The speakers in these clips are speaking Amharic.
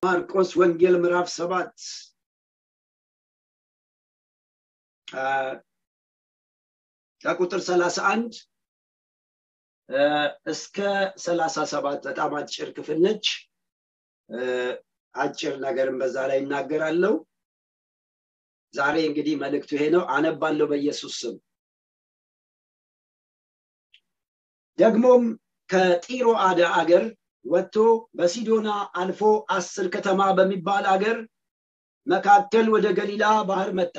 ማርቆስ ወንጌል ምዕራፍ ሰባት ከቁጥር ሰላሳ አንድ እስከ ሰላሳ ሰባት በጣም አጭር ክፍል ነች አጭር ነገርን በዛ ላይ እናገራለሁ ዛሬ እንግዲህ መልእክቱ ይሄ ነው አነባለሁ በኢየሱስ ስም ደግሞም ከጢሮ አደ አገር ወጥቶ በሲዶና አልፎ አስር ከተማ በሚባል አገር መካከል ወደ ገሊላ ባህር መጣ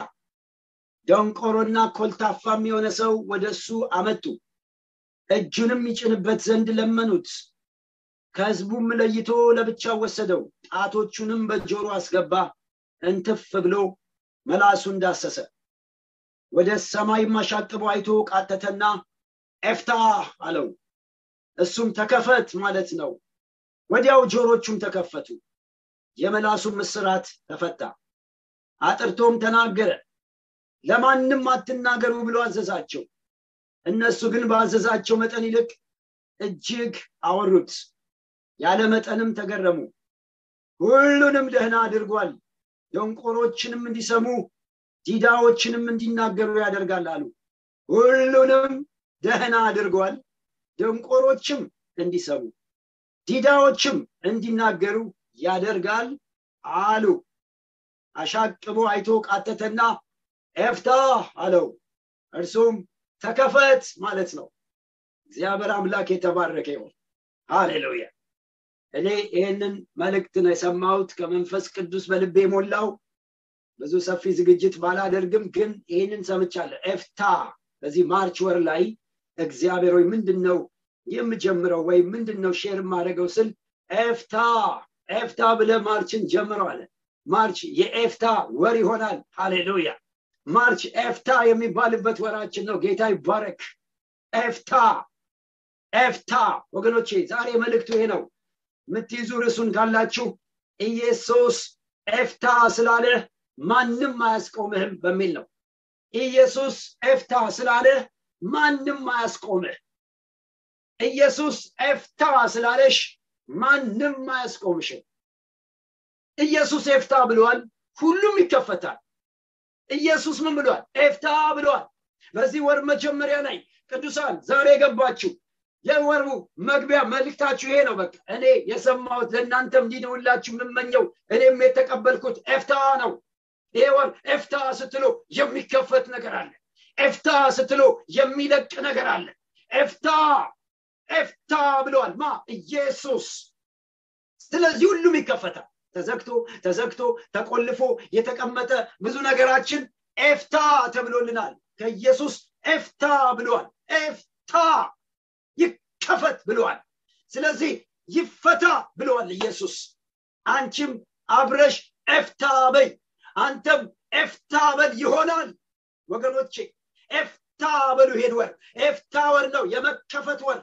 ደንቆሮና ኮልታፋም የሆነ ሰው ወደ እሱ አመጡ እጁንም ይጭንበት ዘንድ ለመኑት ከህዝቡም ለይቶ ለብቻው ወሰደው ጣቶቹንም በጆሮ አስገባ እንትፍ ብሎ መላሱ እንዳሰሰ ወደ ሰማይ ማሻቅቦ አይቶ ቃተተና ኤፍታ አለው እሱም ተከፈት ማለት ነው ወዲያው ጆሮቹም ተከፈቱ የመላሱም ምስራት ተፈታ አጥርቶም ተናገረ ለማንም አትናገሩ ብሎ አዘዛቸው እነሱ ግን ባዘዛቸው መጠን ይልቅ እጅግ አወሩት ያለ መጠንም ተገረሙ ሁሉንም ደህና አድርጓል ደንቆሮችንም እንዲሰሙ ዲዳዎችንም እንዲናገሩ ያደርጋል አሉ ሁሉንም ደህና አድርጓል ደንቆሮችም እንዲሰሙ ዲዳዎችም እንዲናገሩ ያደርጋል አሉ አሻቅቦ አይቶ ቃተተና ኤፍታ አለው እርሱም ተከፈት ማለት ነው እግዚአብሔር አምላክ የተባረከ ይሆን ሃሌሉያ እኔ ይህንን መልእክት ነው የሰማሁት ከመንፈስ ቅዱስ በልቤ ሞላው ብዙ ሰፊ ዝግጅት ባላደርግም ግን ይህንን ሰምቻለሁ ኤፍታ በዚህ ማርች ወር ላይ እግዚአብሔር ወይ ምንድን ነው የምጀምረው ወይም ምንድን ነው ሼር የማደርገው ስል ኤፍታ ኤፍታ ብለ ማርችን ጀምረዋለ ማርች የኤፍታ ወር ይሆናል ሃሌሉያ ማርች ኤፍታ የሚባልበት ወራችን ነው ጌታ ይባረክ ኤፍታ ኤፍታ ወገኖቼ ዛሬ መልእክቱ ይሄ ነው የምትይዙ ርዕሱን ካላችሁ ኢየሱስ ኤፍታ ስላለ ማንም አያስቆምህም በሚል ነው ኢየሱስ ኤፍታ ስላለ ማንም አያስቆምህ ኢየሱስ ኤፍታ ስላለሽ ማንም አያስቆምሽም ኢየሱስ ኤፍታ ብሏል ሁሉም ይከፈታል ኢየሱስ ምን ብሏል ኤፍታ ብሏል በዚህ ወር መጀመሪያ ላይ ቅዱሳን ዛሬ የገባችሁ የወሩ መግቢያ መልክታችሁ ይሄ ነው በቃ እኔ የሰማሁት ለእናንተም እንዲነውላችሁ የምመኘው እኔም የተቀበልኩት ኤፍታ ነው ይሄ ወር ኤፍታ ስትሎ የሚከፈት ነገር አለ ኤፍታ ስትሎ የሚለቅ ነገር አለ ኤፍታ ኤፍታ ብለዋል ማ ኢየሱስ ስለዚህ ሁሉም ይከፈታል ተዘግቶ ተዘግቶ ተቆልፎ የተቀመጠ ብዙ ነገራችን ኤፍታ ተብሎልናል ከኢየሱስ ኤፍታ ብለዋል ኤፍታ ይከፈት ብለዋል ስለዚህ ይፈታ ብለዋል ኢየሱስ አንቺም አብረሽ ኤፍታ በይ አንተም ኤፍታ በል ይሆናል ወገኖቼ ኤፍታ በሉ ሄድ ወር ኤፍታ ወር ነው የመከፈት ወር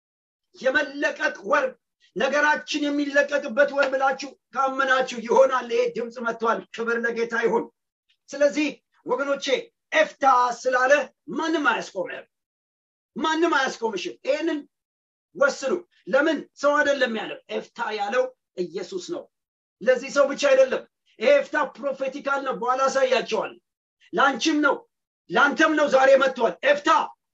የመለቀቅ ወር ነገራችን የሚለቀቅበት ወር ብላችሁ ካመናችሁ ይሆናል ይሄ ድምፅ መጥቷል ክብር ለጌታ ይሁን ስለዚህ ወገኖቼ ኤፍታ ስላለ ማንም አያስቆምህም ማንም አያስቆምሽም ይህንን ወስኑ ለምን ሰው አይደለም ያለው ኤፍታ ያለው ኢየሱስ ነው ለዚህ ሰው ብቻ አይደለም ይሄ ኤፍታ ፕሮፌቲካል ነው በኋላ አሳያቸዋል ለአንቺም ነው ለአንተም ነው ዛሬ መጥቷል ኤፍታ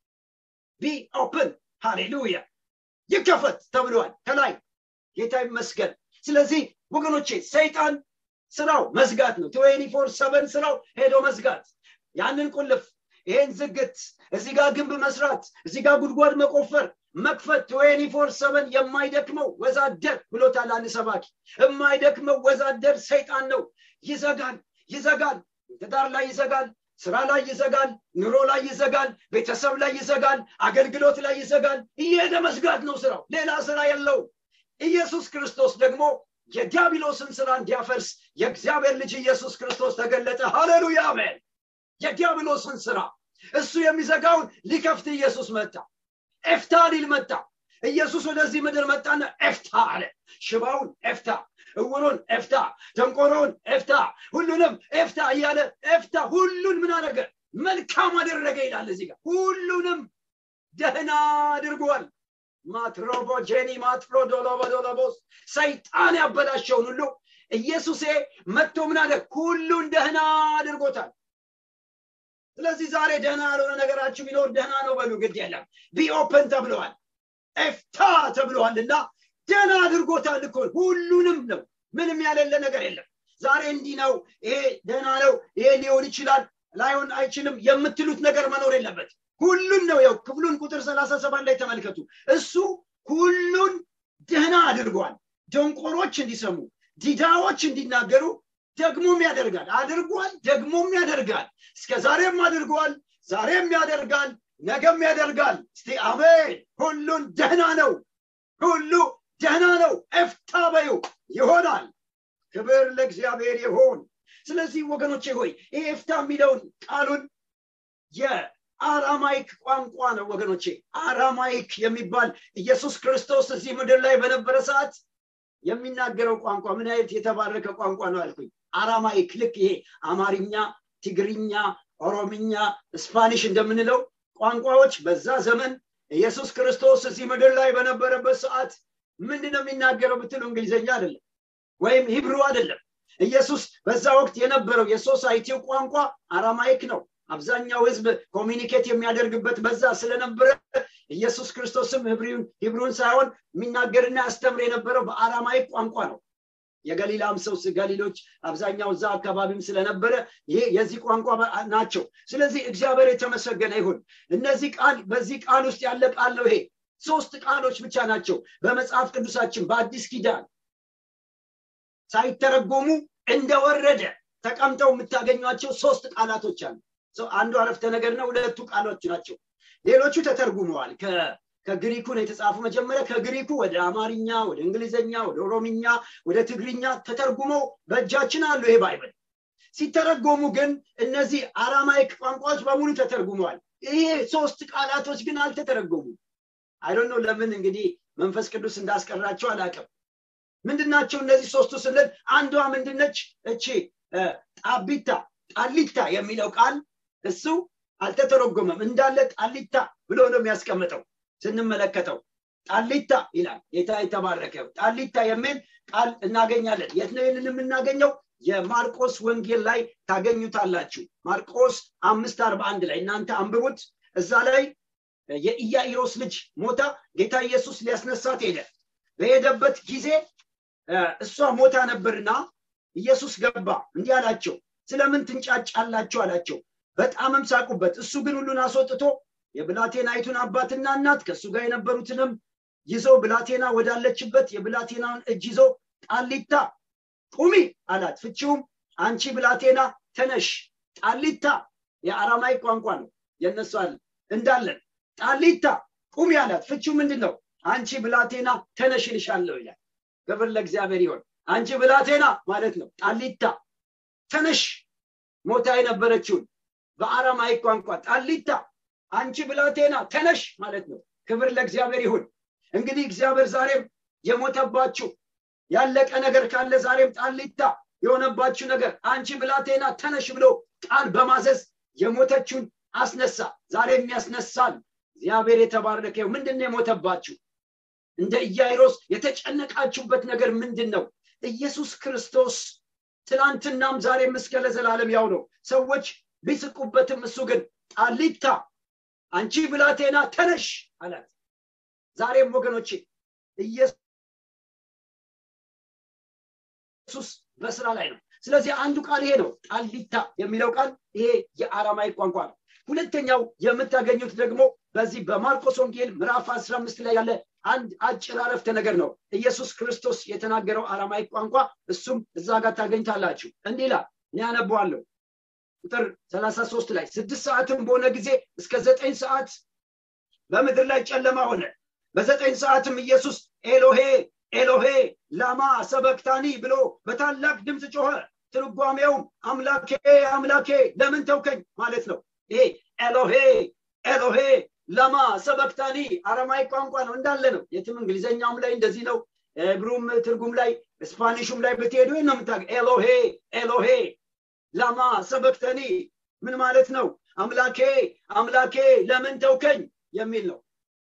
ቢ ኦፕን ሃሌሉያ ይከፈት ተብሏል ከላይ ጌታ ይመስገን ስለዚህ ወገኖቼ ሰይጣን ስራው መዝጋት ነው ትዌኒ ፎር ሰቨን ስራው ሄዶ መዝጋት ያንን ቁልፍ ይሄን ዝግት እዚህ ጋር ግንብ መስራት እዚህ ጋር ጉድጓድ መቆፈር መክፈት ትዌኒ ፎር ሰቨን የማይደክመው ወዛደር ብሎታል አንድ ሰባኪ የማይደክመው ወዛደር ሰይጣን ነው ይዘጋል ይዘጋል ትዳር ላይ ይዘጋል ስራ ላይ ይዘጋል ኑሮ ላይ ይዘጋል ቤተሰብ ላይ ይዘጋል አገልግሎት ላይ ይዘጋል እየሄደ መዝጋት ነው ስራው ሌላ ስራ የለው ኢየሱስ ክርስቶስ ደግሞ የዲያብሎስን ስራ እንዲያፈርስ የእግዚአብሔር ልጅ ኢየሱስ ክርስቶስ ተገለጠ ሃሌሉያ አሜን የዲያብሎስን ስራ እሱ የሚዘጋውን ሊከፍት ኢየሱስ መጣ ኤፍታ ሊል መጣ ኢየሱስ ወደዚህ ምድር መጣና ኤፍታ አለ ሽባውን ኤፍታ እውሩን ኤፍታ ደንቆሮውን ኤፍታ ሁሉንም ኤፍታ እያለ ኤፍታ ሁሉን ምን አደረገ መልካም አደረገ ይላል እዚህ ጋር ሁሉንም ደህና አድርጓል ማትሮቦጄኒ ማትሮዶሎቦዶሎቦስ ሰይጣን ያበላሸውን ሁሉ ኢየሱሴ መጥቶ ምን አለ ሁሉን ደህና አድርጎታል ስለዚህ ዛሬ ደህና ያልሆነ ነገራችሁ ቢኖር ደህና ነው በሉ ግድ የለም ቢኦፕን ተብለዋል ኤፍታ ተብለዋል እና ደህና አድርጎታል እኮ ሁሉንም ነው ምንም ያሌለ ነገር የለም ዛሬ እንዲህ ነው ይሄ ደህና ነው ይሄ ሊሆን ይችላል ላይሆን አይችልም የምትሉት ነገር መኖር የለበት ሁሉን ነው ያው ክፍሉን ቁጥር ሰላሳ ሰባት ላይ ተመልከቱ እሱ ሁሉን ደህና አድርጓል ደንቆሮች እንዲሰሙ ዲዳዎች እንዲናገሩ ደግሞም ያደርጋል አድርጓል ደግሞም ያደርጋል እስከ ዛሬም አድርጓል ዛሬም ያደርጋል ነገም ያደርጋል እስቲ አሜን ሁሉን ደህና ነው ሁሉ ደህና ነው ኤፍታ በዩ ይሆናል ክብር ለእግዚአብሔር ይሆን ስለዚህ ወገኖቼ ሆይ ይህ ኤፍታ የሚለውን ቃሉን የአራማይክ ቋንቋ ነው ወገኖቼ አራማይክ የሚባል ኢየሱስ ክርስቶስ እዚህ ምድር ላይ በነበረ ሰዓት የሚናገረው ቋንቋ ምን አይነት የተባረከ ቋንቋ ነው አልኩኝ አራማይክ ልክ ይሄ አማርኛ ትግርኛ ኦሮምኛ ስፓኒሽ እንደምንለው ቋንቋዎች በዛ ዘመን ኢየሱስ ክርስቶስ እዚህ ምድር ላይ በነበረበት ሰዓት ምንድን ነው የሚናገረው ብትሉ እንግሊዝኛ አይደለም ወይም ሂብሩ አይደለም ኢየሱስ በዛ ወቅት የነበረው የሶሳይቲው ቋንቋ አራማይክ ነው አብዛኛው ህዝብ ኮሚኒኬት የሚያደርግበት በዛ ስለነበረ ኢየሱስ ክርስቶስም ሂብሩን ሳይሆን የሚናገርና ያስተምር የነበረው በአራማይክ ቋንቋ ነው የገሊላም ሰው ገሊሎች አብዛኛው እዛ አካባቢም ስለነበረ ይሄ የዚህ ቋንቋ ናቸው ስለዚህ እግዚአብሔር የተመሰገነ ይሁን እነዚህ ቃል በዚህ ቃል ውስጥ ያለ ቃል ነው ይሄ ሶስት ቃሎች ብቻ ናቸው በመጽሐፍ ቅዱሳችን በአዲስ ኪዳን ሳይተረጎሙ እንደወረደ ተቀምጠው የምታገኟቸው ሶስት ቃላቶች አሉ አንዱ አረፍተ ነገር ነው ሁለቱ ቃሎች ናቸው ሌሎቹ ተተርጉመዋል ከግሪኩ ነው የተጻፉ መጀመሪያ ከግሪኩ ወደ አማርኛ ወደ እንግሊዝኛ ወደ ኦሮምኛ ወደ ትግርኛ ተተርጉመው በእጃችን አሉ ይሄ ባይብል ሲተረጎሙ ግን እነዚህ አራማይክ ቋንቋዎች በሙሉ ተተርጉመዋል ይሄ ሶስት ቃላቶች ግን አልተተረጎሙም አይዶን ነው ለምን እንግዲህ መንፈስ ቅዱስ እንዳስቀራቸው አላቅም ምንድናቸው እነዚህ ሶስቱ ስንል አንዷ ምንድነች እቺ ጣቢታ ጣሊታ የሚለው ቃል እሱ አልተተረጎመም እንዳለ ጣሊታ ብሎ ነው የሚያስቀምጠው ስንመለከተው ጣሊታ ይላል ጌታ የተባረከው ጣሊታ የሚል ቃል እናገኛለን የት ነው ይህንን የምናገኘው የማርቆስ ወንጌል ላይ ታገኙታላችሁ ማርቆስ አምስት አርባ አንድ ላይ እናንተ አንብቡት እዛ ላይ የኢያኢሮስ ልጅ ሞታ ጌታ ኢየሱስ ሊያስነሳት ሄደ በሄደበት ጊዜ እሷ ሞታ ነበርና ኢየሱስ ገባ እንዲህ አላቸው ስለምን ትንጫጫላችሁ አላቸው በጣምም ሳቁበት እሱ ግን ሁሉን አስወጥቶ የብላቴናይቱን አባትና እናት ከእሱ ጋር የነበሩትንም ይዞ ብላቴና ወዳለችበት የብላቴናውን እጅ ይዞ ጣሊታ ቁሚ አላት ፍቺውም አንቺ ብላቴና ተነሽ ጣሊታ የአራማይ ቋንቋ ነው የነሱ አለ እንዳለን ጣሊታ ቁሚ አላት ፍቺው ምንድን ነው አንቺ ብላቴና ተነሽ ይልሻለሁ ይላል ክብር ለእግዚአብሔር ይሆን አንቺ ብላቴና ማለት ነው ጣሊታ ተነሽ ሞታ የነበረችውን በአራማይ ቋንቋ ጣሊታ አንቺ ብላቴና ተነሽ ማለት ነው ክብር ለእግዚአብሔር ይሁን እንግዲህ እግዚአብሔር ዛሬም የሞተባችሁ ያለቀ ነገር ካለ ዛሬም ጣሊታ የሆነባችሁ ነገር አንቺ ብላቴና ተነሽ ብሎ ቃል በማዘዝ የሞተችውን አስነሳ ዛሬም ያስነሳል እግዚአብሔር የተባረከ ምንድን የሞተባችሁ እንደ ኢያይሮስ የተጨነቃችሁበት ነገር ምንድን ነው ኢየሱስ ክርስቶስ ትላንትናም ዛሬም እስከ ለዘላለም ያው ነው ሰዎች ቢስቁበትም እሱ ግን ጣሊታ አንቺ ብላቴና ተነሽ አላት ዛሬም ወገኖቼ ኢየሱስ በስራ ላይ ነው ስለዚህ አንዱ ቃል ይሄ ነው ጣሊታ የሚለው ቃል ይሄ የአራማይ ቋንቋ ነው ሁለተኛው የምታገኙት ደግሞ በዚህ በማርቆስ ወንጌል ምዕራፍ 15 ላይ ያለ አንድ አጭር አረፍተ ነገር ነው ኢየሱስ ክርስቶስ የተናገረው አራማይ ቋንቋ እሱም እዛ ጋር ታገኝታላችሁ እንዲህ ይላል እኔ ያነበዋለሁ ቁጥር 33 ላይ ስድስት ሰዓትም በሆነ ጊዜ እስከ ዘጠኝ ሰዓት በምድር ላይ ጨለማ ሆነ በዘጠኝ ሰዓትም ኢየሱስ ኤሎሄ ኤሎሄ ላማ ሰበክታኒ ብሎ በታላቅ ድምፅ ጮኸ ትርጓሜውም አምላኬ አምላኬ ለምን ተውከኝ ማለት ነው ይሄ ኤሎሄ ኤሎሄ ለማ ሰበክታኒ አረማይ ቋንቋ ነው እንዳለ ነው የትም እንግሊዘኛውም ላይ እንደዚህ ነው ብሩም ትርጉም ላይ ስፓኒሹም ላይ ብትሄዱ ነው ምታ ኤሎሄ ኤሎሄ ለማ ሰበክተኒ ምን ማለት ነው አምላኬ አምላኬ ለምን ተውከኝ የሚል ነው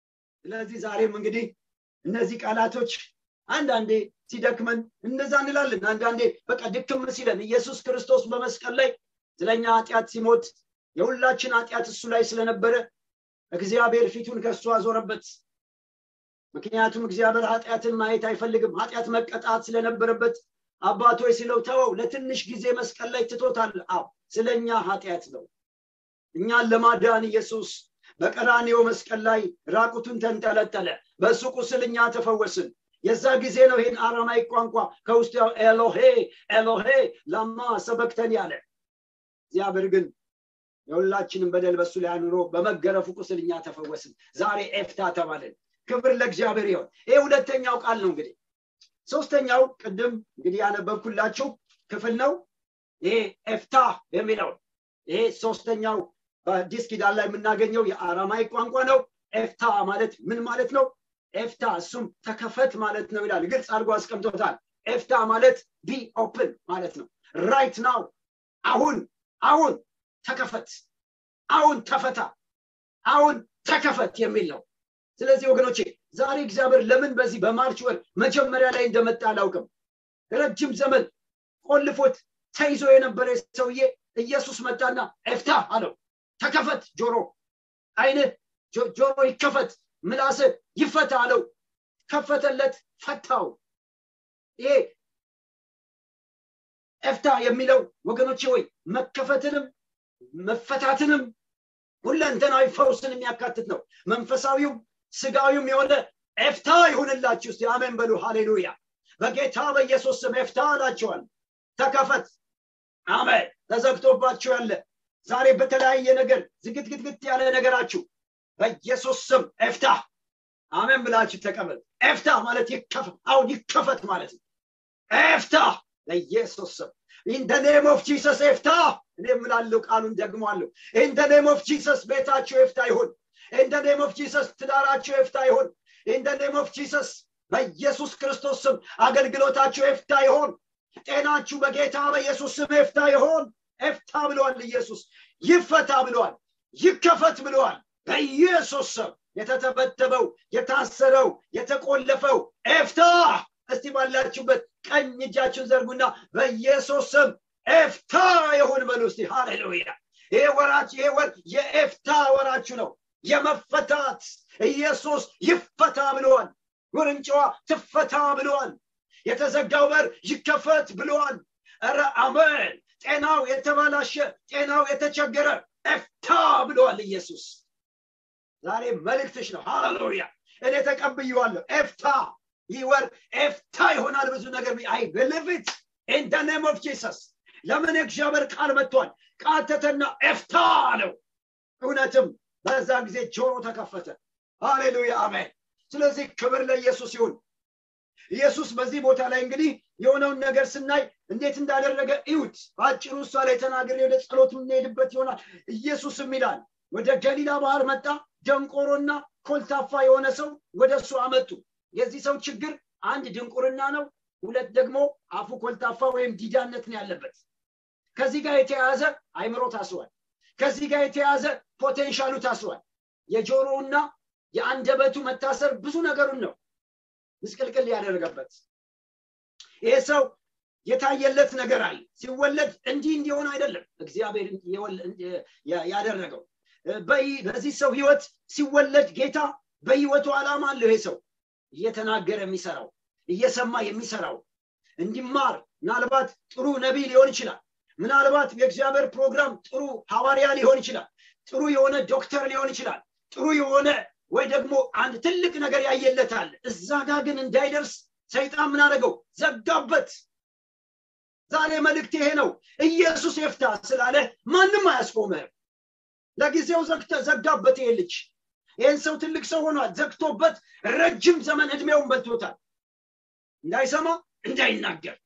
ስለዚህ ዛሬም እንግዲህ እነዚህ ቃላቶች አንዳንዴ ሲደክመን እንደዛ እንላለን አንዳንዴ በቃ ድክም ሲለን ኢየሱስ ክርስቶስ በመስቀል ላይ ስለኛ ኃጢአት ሲሞት የሁላችን ኃጢአት እሱ ላይ ስለነበረ እግዚአብሔር ፊቱን ከእሱ አዞረበት ምክንያቱም እግዚአብሔር ኃጢአትን ማየት አይፈልግም ኃጢአት መቀጣት ስለነበረበት አባቶች ሲለው ተወው ለትንሽ ጊዜ መስቀል ላይ ትቶታል አብ ስለኛ ኃጢአት ነው እኛን ለማዳን ኢየሱስ በቀራኔው መስቀል ላይ ራቁቱን ተንጠለጠለ በእሱ ቁስል እኛ ተፈወስን የዛ ጊዜ ነው ይህን አራማይክ ቋንቋ ከውስጥ ኤሎሄ ኤሎሄ ላማ ሰበክተን ያለ እግዚአብሔር ግን የሁላችንም በደል በሱ ላይ አኑሮ በመገረፉ ቁስል እኛ ተፈወስን ዛሬ ኤፍታ ተባልን ክብር ለእግዚአብሔር ይሆን ይህ ሁለተኛው ቃል ነው እንግዲህ ሶስተኛው ቅድም እንግዲህ ያነበብኩላችሁ ክፍል ነው ይሄ ኤፍታ የሚለው ይሄ ሶስተኛው በአዲስ ኪዳን ላይ የምናገኘው የአራማይክ ቋንቋ ነው ኤፍታ ማለት ምን ማለት ነው ኤፍታ እሱም ተከፈት ማለት ነው ይላል ግልጽ አድርጎ አስቀምጦታል ኤፍታ ማለት ቢ ኦፕን ማለት ነው ራይት ናው አሁን አሁን ተከፈት አሁን ተፈታ አሁን ተከፈት የሚል ነው ስለዚህ ወገኖቼ ዛሬ እግዚአብሔር ለምን በዚህ በማርች ወር መጀመሪያ ላይ እንደመጣ አላውቅም ረጅም ዘመን ቆልፎት ተይዞ የነበረ ሰውዬ ኢየሱስ መጣና ኤፍታ አለው ተከፈት ጆሮ አይንህ ጆሮ ይከፈት ምላስ ይፈታ አለው ከፈተለት ፈታው ይሄ ኤፍታ የሚለው ወገኖቼ ወይ መከፈትንም መፈታትንም ሁለንተናዊ ፈውስን የሚያካትት ነው መንፈሳዊውም ስጋዊም የሆነ ኤፍታ ይሁንላችሁ እስቲ አሜን በሉ ሃሌሉያ በጌታ በኢየሱስ ስም ኤፍታ አላቸዋል ተከፈት አሜን ተዘግቶባችሁ ያለ ዛሬ በተለያየ ነገር ዝግትግትግት ያለ ነገራችሁ በኢየሱስ ስም ኤፍታ አሜን ብላችሁ ተቀበል ኤፍታ ማለት ይከፈት አሁን ይከፈት ማለት ነው ኤፍታ ለኢየሱስ ስም ኢን ደ ኔም ኦፍ ጂሰስ ኤፍታ እኔ ምላለው ቃሉን ደግሟለሁ ኢን ደ ኔም ኦፍ ጂሰስ ቤታችሁ ኤፍታ ይሁን ኢን ደ ኔም ኦፍ ጂሰስ ትዳራችሁ ኤፍታ ይሁን ኢን ደ ኔም ኦፍ ጂሰስ በኢየሱስ ክርስቶስ ስም አገልግሎታችሁ ኤፍታ ይሆን ጤናችሁ በጌታ በኢየሱስ ስም ኤፍታ ይሆን ኤፍታ ብለዋል ኢየሱስ ይፈታ ብለዋል ይከፈት ብለዋል በኢየሱስ ስም የተተበተበው የታሰረው የተቆለፈው ኤፍታ እስቲ ባላችሁበት ቀኝ እጃችሁን ዘርጉና በኢየሱስ ስም ኤፍታ ይሁን በሉ እስቲ ሃሌሉያ ይሄ ወራችሁ ይሄ ወር የኤፍታ ወራችሁ ነው የመፈታት ኢየሱስ ይፈታ ብለዋል ውርንጫዋ ትፈታ ብለዋል የተዘጋው በር ይከፈት ብለዋል ረ አሜን ጤናው የተበላሸ ጤናው የተቸገረ ኤፍታ ብለዋል ኢየሱስ ዛሬ መልእክትሽ ነው ሃሌሉያ እኔ ተቀብየዋለሁ ኤፍታ ይህ ወር ኤፍታ ይሆናል ብዙ ነገር አይ ብልቪት ኢን ደ ኔም ኦፍ ጂሰስ ለምን እግዚአብሔር ቃል መጥቷል ቃተተና ኤፍታ አለው እውነትም በዛ ጊዜ ጆሮ ተከፈተ ሃሌሉያ አሜን ስለዚህ ክብር ለኢየሱስ ይሁን ኢየሱስ በዚህ ቦታ ላይ እንግዲህ የሆነውን ነገር ስናይ እንዴት እንዳደረገ እዩት በአጭሩ እሷ ላይ ተናግሬ ወደ ጸሎት የምንሄድበት ይሆናል ኢየሱስም ይላል ወደ ገሊላ ባህር መጣ ደንቆሮና ኮልታፋ የሆነ ሰው ወደ እሱ አመጡ የዚህ ሰው ችግር አንድ ድንቁርና ነው ሁለት ደግሞ አፉ ኮልታፋ ወይም ዲዳነት ነው ያለበት ከዚህ ጋር የተያያዘ አይምሮ ታስሯል ከዚህ ጋር የተያያዘ ፖቴንሻሉ ታስሯል የጆሮውና የአንደበቱ መታሰር ብዙ ነገሩን ነው ምስቅልቅል ያደረገበት ይሄ ሰው የታየለት ነገር አለ ሲወለድ እንዲህ እንዲሆን አይደለም እግዚአብሔር ያደረገው በዚህ ሰው ህይወት ሲወለድ ጌታ በህይወቱ ዓላማ አለው ይሄ ሰው እየተናገረ የሚሰራው እየሰማ የሚሰራው እንዲማር ምናልባት ጥሩ ነቢይ ሊሆን ይችላል ምናልባት የእግዚአብሔር ፕሮግራም ጥሩ ሐዋርያ ሊሆን ይችላል ጥሩ የሆነ ዶክተር ሊሆን ይችላል ጥሩ የሆነ ወይ ደግሞ አንድ ትልቅ ነገር ያየለታል እዛ ጋር ግን እንዳይደርስ ሰይጣን ምን አደረገው ዘጋበት ዛሬ መልእክት ይሄ ነው ኢየሱስ የፍታ ስላለ ማንም አያስቆምህም ለጊዜው ዘጋበት ይሄ ልጅ ይህን ሰው ትልቅ ሰው ሆኗል ዘግቶበት ረጅም ዘመን እድሜውን በልቶታል እንዳይሰማ እንዳይናገር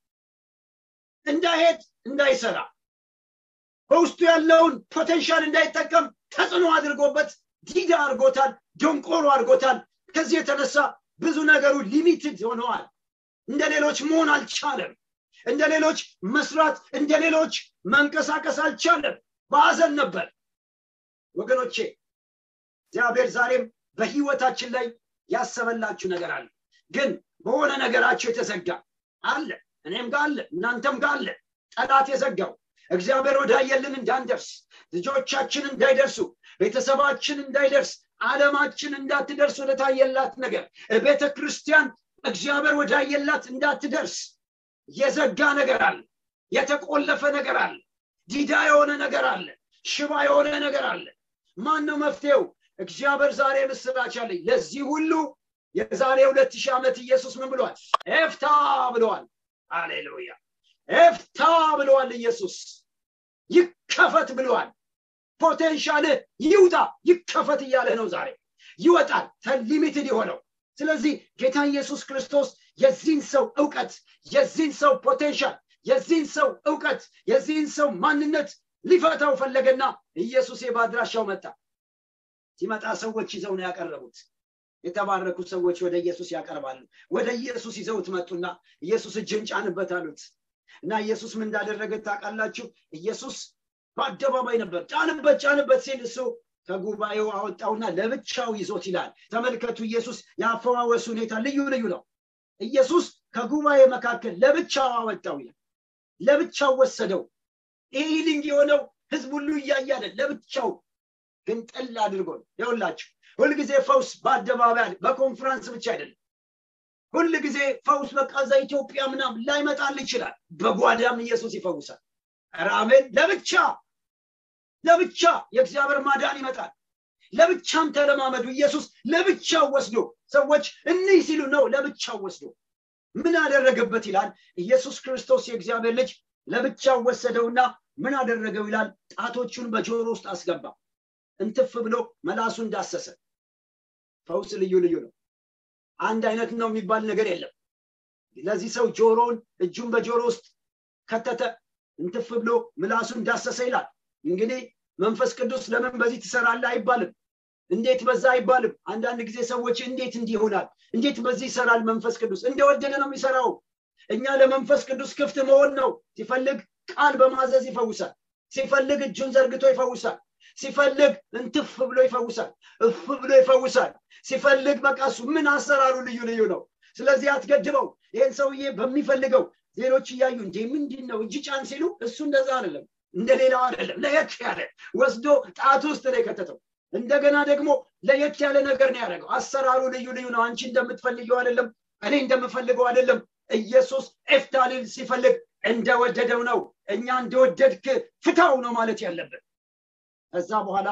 እንዳይሄድ እንዳይሰራ በውስጡ ያለውን ፖቴንሻል እንዳይጠቀም ተጽዕኖ አድርጎበት ዲዳ አድርጎታል ደንቆሮ አድርጎታል ከዚህ የተነሳ ብዙ ነገሩ ሊሚትድ ሆነዋል እንደ ሌሎች መሆን አልቻለም እንደ ሌሎች መስራት እንደ ሌሎች መንቀሳቀስ አልቻለም በአዘን ነበር ወገኖቼ እግዚአብሔር ዛሬም በህይወታችን ላይ ያሰበላችሁ ነገር አለ ግን በሆነ ነገራችሁ የተዘጋ አለ እኔም ጋር አለ እናንተም ጋር አለ ጠላት የዘጋው እግዚአብሔር ወዳየልን እንዳንደርስ ልጆቻችን እንዳይደርሱ ቤተሰባችን እንዳይደርስ አለማችን እንዳትደርስ ወደታየላት ነገር ቤተ ክርስቲያን እግዚአብሔር ወዳየላት እንዳትደርስ የዘጋ ነገር አለ የተቆለፈ ነገር አለ ዲዳ የሆነ ነገር አለ ሽባ የሆነ ነገር አለ ማን ነው መፍትሄው እግዚአብሔር ዛሬ ምስራች አለኝ ለዚህ ሁሉ የዛሬ ሁለት ሺህ ዓመት ኢየሱስ ምን ብሏል ኤፍታ ብለዋል አሌሉያ ኤፍታ ብለዋል ኢየሱስ ይከፈት ብለዋል ፖቴንሻልህ ይውጣ ይከፈት እያለህ ነው ዛሬ ይወጣል ተሊሚትድ የሆነው ስለዚህ ጌታ ኢየሱስ ክርስቶስ የዚህን ሰው እውቀት የዚህን ሰው ፖቴንሻል የዚህን ሰው እውቀት የዚህን ሰው ማንነት ሊፈታው ፈለገና ኢየሱስ በአድራሻው መጣ ሲመጣ ሰዎች ይዘው ነው ያቀረቡት የተባረኩ ሰዎች ወደ ኢየሱስ ያቀርባሉ ወደ ኢየሱስ ይዘውት መጡና ኢየሱስ እጅን ጫንበት አሉት እና ኢየሱስ ምን እንዳደረገ ታውቃላችሁ ኢየሱስ በአደባባይ ነበር ጫንበት ጫንበት ሲል እሱ ከጉባኤው አወጣውና ለብቻው ይዞት ይላል ተመልከቱ ኢየሱስ የአፈዋወሱ ሁኔታ ልዩ ልዩ ነው ኢየሱስ ከጉባኤ መካከል ለብቻው አወጣው ይላል ለብቻው ወሰደው ይህ ሂሊንግ የሆነው ህዝብ ሁሉ እያያለ ለብቻው ግን ጥል አድርጎ ይውላችሁ ሁልጊዜ ፈውስ በአደባባይ በኮንፈረንስ ብቻ አይደለም ሁል ጊዜ ፈውስ በቃ እዛ ኢትዮጵያ ምናምን ላይመጣል ይችላል በጓዳም ኢየሱስ ይፈውሳል አሜን ለብቻ ለብቻ የእግዚአብሔር ማዳን ይመጣል ለብቻም ተለማመዱ ኢየሱስ ለብቻው ወስዶ ሰዎች እኒህ ሲሉ ነው ለብቻው ወስዶ ምን አደረገበት ይላል ኢየሱስ ክርስቶስ የእግዚአብሔር ልጅ ለብቻው ወሰደውና ምን አደረገው ይላል ጣቶቹን በጆሮ ውስጥ አስገባ እንትፍ ብሎ መላሱ እንዳሰሰ ፈውስ ልዩ ልዩ ነው አንድ አይነት ነው የሚባል ነገር የለም ለዚህ ሰው ጆሮውን እጁን በጆሮ ውስጥ ከተተ እንትፍ ብሎ ምላሱ እንዳሰሰ ይላል እንግዲህ መንፈስ ቅዱስ ለምን በዚህ ትሰራለ አይባልም እንዴት በዛ አይባልም አንዳንድ ጊዜ ሰዎች እንዴት እንዲህ ይሆናል እንዴት በዚህ ይሰራል መንፈስ ቅዱስ እንደወደደ ነው የሚሰራው እኛ ለመንፈስ ቅዱስ ክፍት መሆን ነው ሲፈልግ ቃል በማዘዝ ይፈውሳል ሲፈልግ እጁን ዘርግቶ ይፈውሳል ሲፈልግ እንትፍ ብሎ ይፈውሳል እፍ ብሎ ይፈውሳል ሲፈልግ በቃ እሱ ምን አሰራሩ ልዩ ልዩ ነው ስለዚህ አትገድበው ይህን ሰውዬ በሚፈልገው ሌሎች እያዩ እንዴ ምንድን ነው እጅ ጫን ሲሉ እሱ እንደዛ አይደለም እንደ ሌላው አይደለም ለየት ያለ ወስዶ ጣት ውስጥ ነው የከተተው እንደገና ደግሞ ለየት ያለ ነገር ነው ያደረገው አሰራሩ ልዩ ልዩ ነው አንቺ እንደምትፈልገው አይደለም እኔ እንደምፈልገው አይደለም ኢየሱስ ኤፍታሊል ሲፈልግ እንደወደደው ነው እኛ እንደወደድክ ፍታው ነው ማለት ያለብን ከዛ በኋላ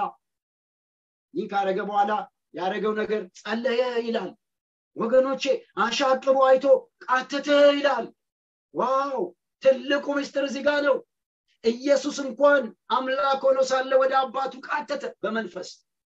ይህ ካረገ በኋላ ያደረገው ነገር ጸለየ ይላል ወገኖቼ አሻቅቦ አይቶ ቃተተ ይላል ዋው ትልቁ ምስጢር እዚህ ጋር ነው ኢየሱስ እንኳን አምላክ ሆኖ ሳለ ወደ አባቱ ቃተተ በመንፈስ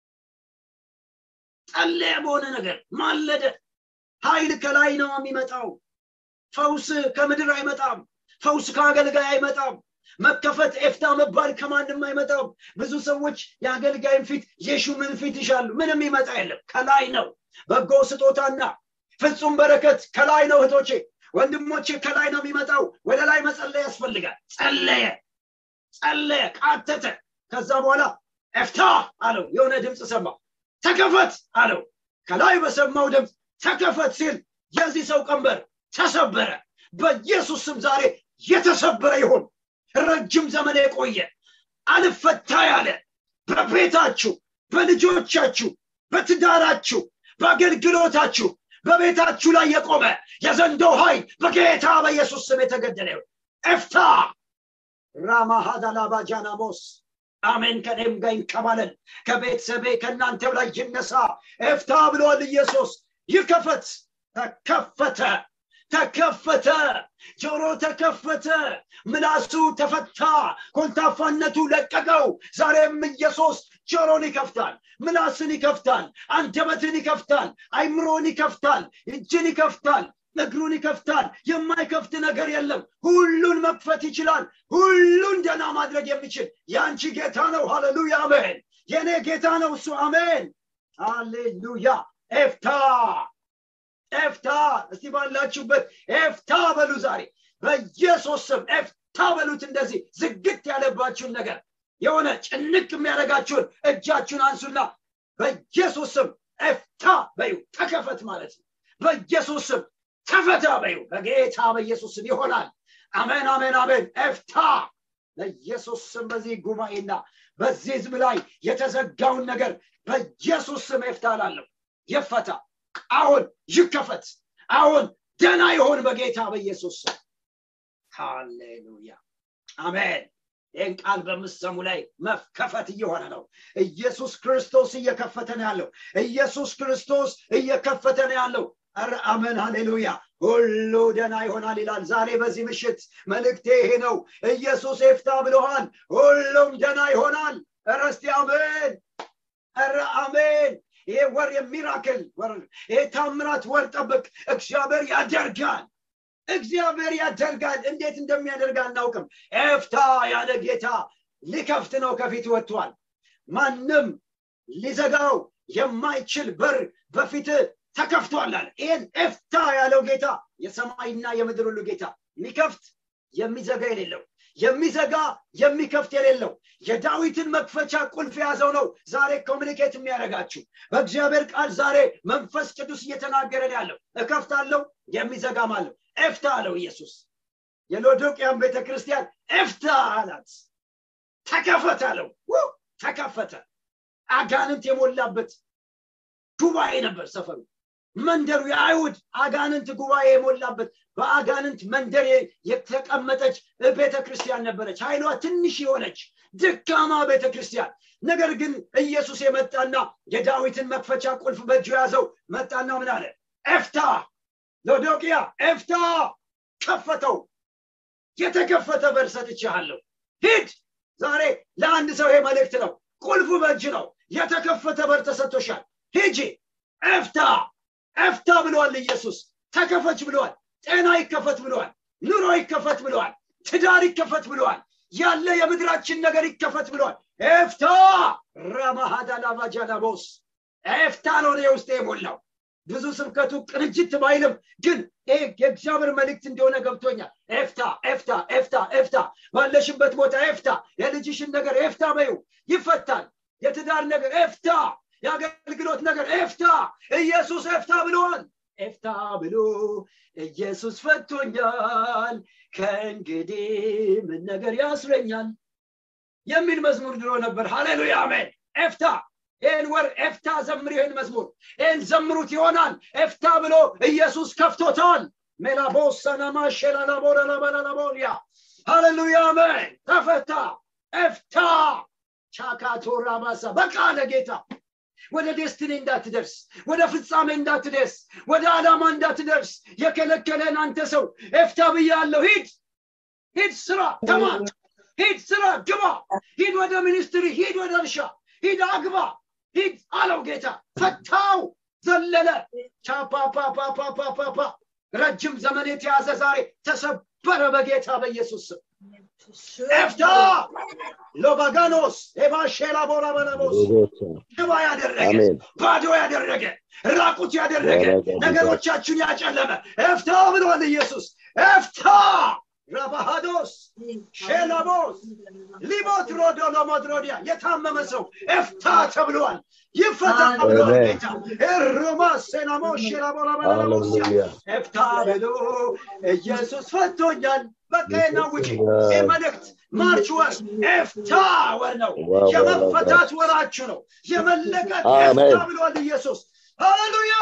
ጸለየ በሆነ ነገር ማለደ ኃይል ከላይ ነው የሚመጣው ፈውስ ከምድር አይመጣም ፈውስ ከአገልጋይ አይመጣም መከፈት ኤፍታ መባል ከማንም አይመጣም ብዙ ሰዎች የአገልጋይን ፊት የሹምን ፊት ይሻሉ ምንም ይመጣ የለም ከላይ ነው በጎ ስጦታና ፍጹም በረከት ከላይ ነው እህቶቼ ወንድሞቼ ከላይ ነው የሚመጣው ወደ ላይ መጸለይ ያስፈልጋል ጸለየ ጸለየ ቃተተ ከዛ በኋላ ኤፍታ አለው የሆነ ድምፅ ሰማ ተከፈት አለው ከላይ በሰማው ድምፅ ተከፈት ሲል የዚህ ሰው ቀንበር ተሰበረ በኢየሱስ ስም ዛሬ የተሰበረ ይሁን ረጅም ዘመን የቆየ አልፈታ ያለ በቤታችሁ በልጆቻችሁ በትዳራችሁ በአገልግሎታችሁ በቤታችሁ ላይ የቆመ የዘንዶ ኃይል በጌታ በኢየሱስ ስም የተገደለ ይሁን ኤፍታ ራማሃዳላባጃናሞስ አሜን ከኔም ጋር ይንከባለል ከቤተሰቤ ከእናንተው ላይ ይነሳ ኤፍታ ብለዋል ኢየሱስ ይከፈት ተከፈተ ተከፈተ ጆሮ ተከፈተ ምላሱ ተፈታ ኮልታፋነቱ ለቀቀው ዛሬም ኢየሱስ ጆሮን ይከፍታል ምላስን ይከፍታል አንደበትን ይከፍታል አይምሮን ይከፍታል እጅን ይከፍታል እግሩን ይከፍታል የማይከፍት ነገር የለም ሁሉን መክፈት ይችላል ሁሉን ደና ማድረግ የሚችል የአንቺ ጌታ ነው ሃሌሉያ አሜን የእኔ ጌታ ነው እሱ አሜን ሃሌሉያ ኤፍታ ኤፍታ እስቲ ባላችሁበት ኤፍታ በሉ ዛሬ በኢየሱስ ስም ኤፍታ በሉት እንደዚህ ዝግት ያለባችሁን ነገር የሆነ ጭንቅ የሚያደርጋችሁን እጃችሁን አንሱና በኢየሱስ ስም ኤፍታ በዩ ተከፈት ማለት ነው በኢየሱስ ስም ተፈታ በዩ በጌታ በኢየሱስ ስም ይሆናል አሜን አሜን አሜን ኤፍታ በኢየሱስ ስም በዚህ ጉባኤና በዚህ ህዝብ ላይ የተዘጋውን ነገር በኢየሱስ ስም ኤፍታ ላለሁ ይፈታ አሁን ይከፈት አሁን ደና ይሆን በጌታ በኢየሱስ ስም ሃሌሉያ አሜን ይህን ቃል በምሰሙ ላይ መከፈት እየሆነ ነው ኢየሱስ ክርስቶስ እየከፈተ ነው ያለው ኢየሱስ ክርስቶስ እየከፈተ ነው ያለው ኧረ አሜን ሃሌሉያ ሁሉ ደና ይሆናል ይላል ዛሬ በዚህ ምሽት መልእክቴ ይሄ ነው ኢየሱስ ኤፍታ ብለዋል ሁሉም ደና ይሆናል ኧረ እስቲ አሜን ኧረ አሜን ይሄ ወር የሚራክል ወር ይሄ ታምራት ወር ጠብቅ እግዚአብሔር ያደርጋል እግዚአብሔር ያደርጋል እንዴት እንደሚያደርግ አናውቅም ኤፍታ ያለ ጌታ ሊከፍት ነው ከፊት ወጥቷል ማንም ሊዘጋው የማይችል በር በፊት ተከፍቷል አለ ይህን ኤፍታ ያለው ጌታ የሰማይና የምድር ሁሉ ጌታ የሚከፍት የሚዘጋ የሌለው የሚዘጋ የሚከፍት የሌለው የዳዊትን መክፈቻ ቁልፍ የያዘው ነው ዛሬ ኮሚኒኬት የሚያደርጋችሁ በእግዚአብሔር ቃል ዛሬ መንፈስ ቅዱስ እየተናገረን ያለው እከፍታለሁ የሚዘጋም አለው ኤፍታ አለው ኢየሱስ የሎዶቅያን ቤተ ክርስቲያን ኤፍታ አላት ተከፈተ አለው ተከፈተ አጋንንት የሞላበት ጉባኤ ነበር ሰፈሩ መንደሩ የአይሁድ አጋንንት ጉባኤ የሞላበት በአጋንንት መንደር የተቀመጠች ቤተ ክርስቲያን ነበረች ኃይሏ ትንሽ የሆነች ድካማ ቤተ ክርስቲያን ነገር ግን ኢየሱስ የመጣና የዳዊትን መክፈቻ ቁልፍ በእጁ ያዘው መጣና ምን አለ ኤፍታ ሎዶቅያ ኤፍታ ከፈተው የተከፈተ በር ሰጥቼሃለሁ ሂድ ዛሬ ለአንድ ሰው ይሄ መልእክት ነው ቁልፉ በእጅ ነው የተከፈተ በር ተሰጥቶሻል ሂጂ ኤፍታ ኤፍታ ብለዋል ኢየሱስ ተከፈች ብለዋል ጤና ይከፈት ብለዋል ኑሮ ይከፈት ብለዋል ትዳር ይከፈት ብለዋል ያለ የምድራችን ነገር ይከፈት ብለዋል ኤፍታ ረማሃዳላቫጃላቦስ ኤፍታ ነው እኔ ውስጥ የሞላው ብዙ ስብከቱ ቅንጅት ባይልም ግን ይሄ የእግዚአብሔር መልእክት እንደሆነ ገብቶኛል ኤፍታ ኤፍታ ኤፍታ ኤፍታ ባለሽበት ቦታ ኤፍታ የልጅሽን ነገር ኤፍታ በዩ ይፈታል የትዳር ነገር ኤፍታ የአገልግሎት ነገር ኤፍታ ኢየሱስ ኤፍታ ብለዋል ኤፍታ ብሎ ኢየሱስ ፈቶኛል ከእንግዲህ ምን ነገር ያስረኛል የሚል መዝሙር ድሮ ነበር ሃሌሉያ አሜን ኤፍታ ይህን ወር ኤፍታ ዘምር ይህን መዝሙር ይህን ዘምሩት ይሆናል ኤፍታ ብሎ ኢየሱስ ከፍቶታል ሜላቦሰናማ ሼላላቦረላበላላቦልያ ሃሌሉያ አሜን ተፈታ ኤፍታ ቻካቶራ ማሳ በቃ ለጌታ ወደ ዴስትኒ እንዳትደርስ ወደ ፍጻሜ እንዳትደርስ ወደ ዓላማ እንዳትደርስ የከለከለን አንተ ሰው ኤፍታ ብያለሁ ሂድ ሂድ ስራ ተማር ሂድ ስራ ግባ ሂድ ወደ ሚኒስትሪ ሂድ ወደ እርሻ ሂድ አግባ ሂድ አለው ጌታ ፈታው ዘለለ ቻፓፓፓፓፓፓ ረጅም ዘመን የተያዘ ዛሬ ተሰበረ በጌታ በኢየሱስ ስም ኤፍታ ሎባጋኖስ ኤባሼላ ቦራ በለቦስ ሽባ ያደረገ ባዶ ያደረገ ራቁት ያደረገ ነገሮቻችሁን ያጨለመ ኤፍታ ብሏል ኢየሱስ ኤፍታ ረባሃዶስ ሼላቦስ ሊቦት ሮዶ ሎሞድሮዲያ የታመመ ሰው ኤፍታ ተብሏል ይፈታ ብሏል ጌታ ኤሮማ ሴናሞ ሼላቦራባላቦስያ ኤፍታ ብሎ ኢየሱስ ፈቶኛል በቃ ናውጭ ይህ መልእክት ማርች ወር ኤፍታ ወር ነው የመፈታት ወራችሁ ነው የመለቀቅ ኤፍታ ብሏል ኢየሱስ ሃሌሉያ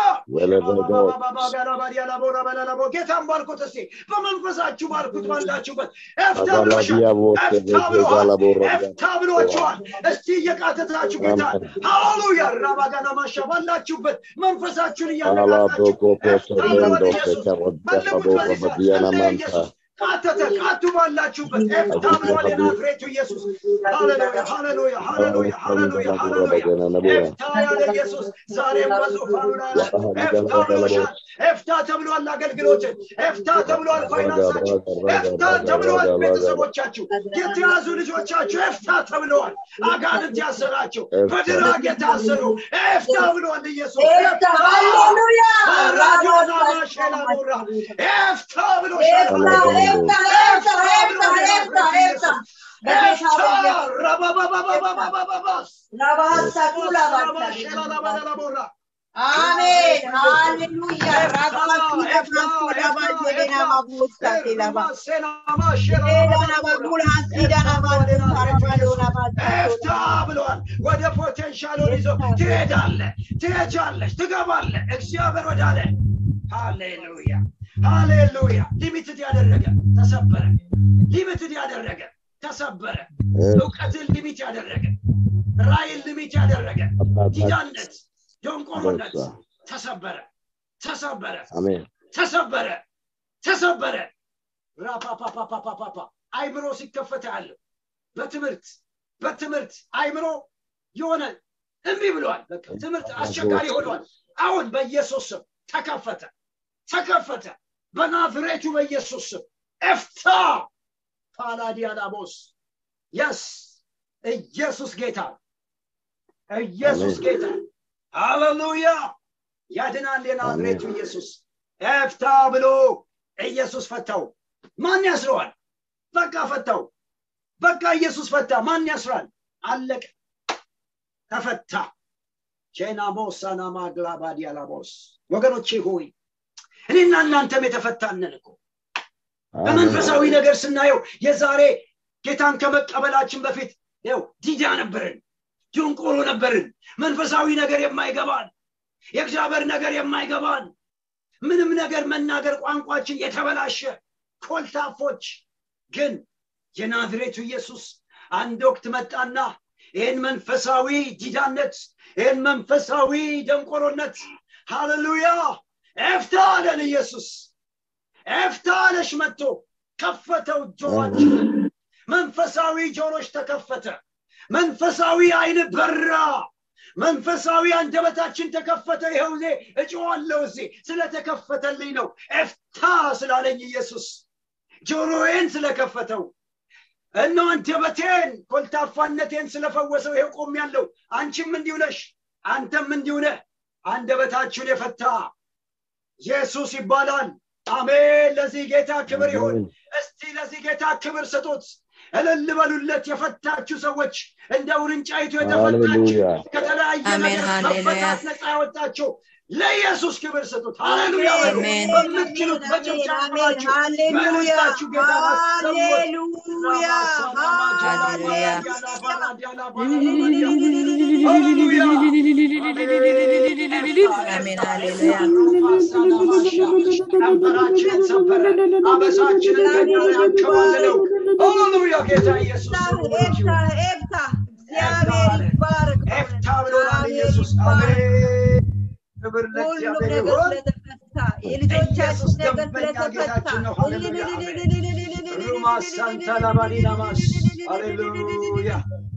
ጌታን ባርኩት እስቲ በመንፈሳችሁ ባርኩት ባላችሁበት ኤፍታ ብሎሻል ኤፍታ ብሏችኋል እስቲ እየቃተታችሁ ጌታን ሃሌሉያ ራባጋና ማሻ ባላችሁበት መንፈሳችሁን እያነቃቃችሁ ኤፍታ ብሏል ኢየሱስ በልቡት በኢየሱስ ቃተተ ቃቱ ባላችሁበት ኤፍታ ብሏል የናዝሬቱ ኢየሱስ ሃሌሉያ ሃሌሉያ ሃሌሉያ ሃሌሉያ ሃሌሉያ ኤፍታ ያለ ኢየሱስ ዛሬም በዙፋኑ ላይ ኤፍታ ብሎሻል ኤፍታ ተብሏል አገልግሎትን ኤፍታ ተብሏል ፋይናንሳችሁ ኤፍታ ተብሏል ቤተሰቦቻችሁ የተያዙ ልጆቻችሁ ኤፍታ ተብለዋል አጋንንት ያሰራቸው በድራግ የታሰሩ ኤፍታ ብሏል ኢየሱስ ራዲዮና ማሼላ ሞራ ኤፍታ ብሎሻል አሜን ሃሌሉያ ራባቱ ለማንቱ ለማንቱ ሌና ማቡስታ ቴላባ ሌላ ማቡል ሀሲዳ ናማንቱ ታረፋሎ ኤፍታ ብለዋል። ወደ ፖቴንሻሉን ይዞ ትሄዳለ፣ ትሄጃለሽ፣ ትገባለ። እግዚአብሔር ወዳለ ሃሌሉያ ሃሌሉያ። ሊሚትድ ያደረገ ተሰበረ። ሊሚትድ ያደረገ ተሰበረ። እውቀትን ሊሚት ያደረገ ራይን ሊሚት ያደረገ ዲዳነት፣ ደንቆሮነት ተሰበረ፣ ተሰበረ፣ አሜን ተሰበረ፣ ተሰበረ። ራፓፓፓፓፓፓ አይምሮ ሲከፈት ያለው በትምህርት በትምህርት አይምሮ የሆነ እምቢ ብለዋል። በቃ ትምህርት አስቸጋሪ ሆኗል። አሁን በኢየሱስ ስም ተከፈተ፣ ተከፈተ። በናዝሬቱ በኢየሱስ ስም ኤፍታ ፓላዲያናቦስ የስ ኢየሱስ ጌታ ኢየሱስ አሜን። ጌታ ሃሌሉያ ያድናል የናዝሬቱ አሜን። ኢየሱስ ኤፍታ ብሎ ኢየሱስ ፈታው ማን ያስረዋል በቃ ፈታው በቃ ኢየሱስ ፈታ ማን ያስራል አለቀ ተፈታ ቼናሞስ ሳናማግላባዲያላቦስ ወገኖቼ ሆይ እኔና እናንተም የተፈታነን እኮ በመንፈሳዊ ነገር ስናየው የዛሬ ጌታን ከመቀበላችን በፊት ው ዲዳ ነበርን ድንቆሮ ነበርን መንፈሳዊ ነገር የማይገባን የእግዚአብሔር ነገር የማይገባን ምንም ነገር መናገር ቋንቋችን የተበላሸ ኮልታፎች ግን የናዝሬቱ ኢየሱስ አንድ ወቅት መጣና ይህን መንፈሳዊ ዲዳነት ይህን መንፈሳዊ ደንቆሮነት ሃሌሉያ ኤፍታ አለን ኢየሱስ ኤፍታ አለሽ መጥቶ ከፈተው ጆሮችንን መንፈሳዊ ጆሮች ተከፈተ መንፈሳዊ አይን በራ መንፈሳዊ አንደበታችን ተከፈተ ይኸው ዜ እጮዋለሁ እዜ ስለተከፈተልኝ ነው ኤፍታ ስላለኝ ኢየሱስ ጆሮዬን ስለከፈተው እነ አንደበቴን ኮልታፋነቴን ስለፈወሰው ይሄው ቆም ያለው አንቺም እንዲሁ ነሽ አንተም እንዲሁ ነህ አንደበታችሁን የፈታ ኢየሱስ ይባላል አሜን ለዚህ ጌታ ክብር ይሁን እስቲ ለዚህ ጌታ ክብር ስጡት እልል በሉለት የፈታችሁ ሰዎች እንደ ውርንጫይቱ የተፈታችሁ ሃሌሉያ ከተለያየ አሜን፣ ነገር ሃሌሉያ። መፈታት ነፃ ያወጣችሁ ለኢየሱስ ክብር ስጡት ሃሌሉያ በሉ። አሜን። በምትችሉት በጭብጨባችሁ ሃሌሉያ በልባችሁ ጌታ አሰሙት። ሃሌሉያ አሜን፣ ሃሌሉያ። ቀንበራችንን ሰበረ፣ አበሳችንን ገደለ፣ ያንከባለለው። ሃሌሉያ ጌታ ኢየሱስ ስሙ ብሩክ ኤፍታ ይሁን። ኤፍታ እግዚአብሔር ይባረክ ኤፍታ ብሎናል ኢየሱስ። ይባረክ። አሜን። ክብር ሁሉም ለእግዚአብሔር ነገር ይሁን። ስለተፈታ የልጆቻችን ኢየሱስ ነገር ደንበኛ ስለተፈታ ጌታችን ነው። ሃሌሉያ አሜን። ሩማስ ሳንታ ላባዲናማስ ሃሌሉያ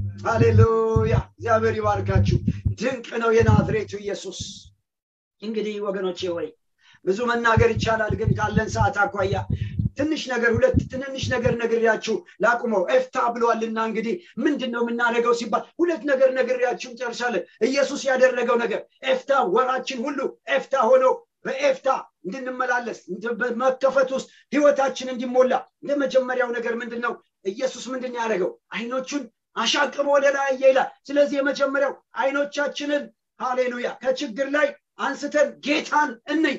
ሃሌሉያ እግዚአብሔር ይባርካችሁ ድንቅ ነው የናዝሬቱ ኢየሱስ እንግዲህ ወገኖቼ ወይ ብዙ መናገር ይቻላል ግን ካለን ሰዓት አኳያ ትንሽ ነገር ሁለት ትንንሽ ነገር ነግሬያችሁ ላቁመው ኤፍታ ብሏልና እንግዲህ ምንድን ነው የምናደርገው ሲባል ሁለት ነገር ነግሬያችሁ እንጨርሳለን ኢየሱስ ያደረገው ነገር ኤፍታ ወራችን ሁሉ ኤፍታ ሆኖ በኤፍታ እንድንመላለስ እንደ- በመከፈት ውስጥ ህይወታችን እንዲሞላ እንደ መጀመሪያው ነገር ምንድን ነው ኢየሱስ ምንድን ነው ያደረገው አይኖቹን አሻቅቦ ወደ ላይ አየ ይላል ስለዚህ የመጀመሪያው አይኖቻችንን ሃሌሉያ ከችግር ላይ አንስተን ጌታን እንይ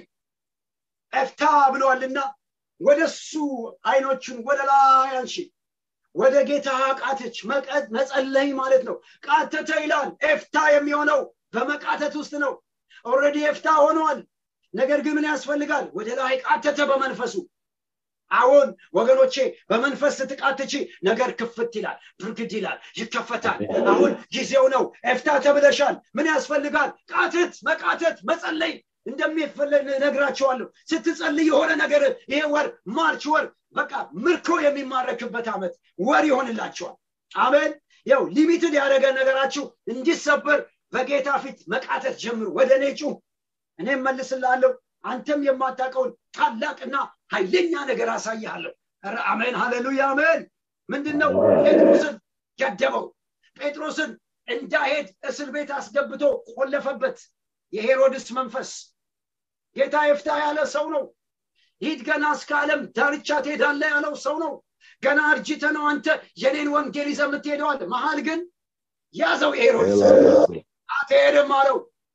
ኤፍታ ብለዋልና ወደሱ አይኖቹን ወደ ላይ አንሺ ወደ ጌታ ቃተች መቀ- መጸለይ ማለት ነው ቃተተ ይላል ኤፍታ የሚሆነው በመቃተት ውስጥ ነው ኦልሬዲ ኤፍታ ሆኗል ነገር ግን ምን ያስፈልጋል ወደ ላይ ቃተተ በመንፈሱ አሁን ወገኖቼ በመንፈስ ስትቃትቺ ነገር ክፍት ይላል ብርግድ ይላል ይከፈታል አሁን ጊዜው ነው ኤፍታ ተብለሻል ምን ያስፈልጋል ቃተት መቃተት መጸለይ እንደሚፈለግ ነግራቸዋለሁ ስትጸልይ የሆነ ነገር ይሄ ወር ማርች ወር በቃ ምርኮ የሚማረክበት ዓመት ወር ይሆንላቸዋል አሜን ያው ሊሚትድ ያደረገ ነገራችሁ እንዲሰበር በጌታ ፊት መቃተት ጀምሩ ወደ እኔ ጩህ እኔም መልስልሃለሁ አንተም የማታውቀውን ታላቅና ኃይለኛ ነገር አሳይሃለሁ ኧረ አሜን ሃሌሉያ አሜን ምንድን ነው ጴጥሮስን ገደበው ጴጥሮስን እንዳሄድ እስር ቤት አስገብቶ ቆለፈበት የሄሮድስ መንፈስ ጌታ የፍታ ያለ ሰው ነው ሂድ ገና እስከ ዓለም ዳርቻ ትሄዳለ ያለው ሰው ነው ገና አርጅተ ነው አንተ የኔን ወንጌል ይዘህ የምትሄደዋል መሀል ግን ያዘው የሄሮድስ አትሄድም አለው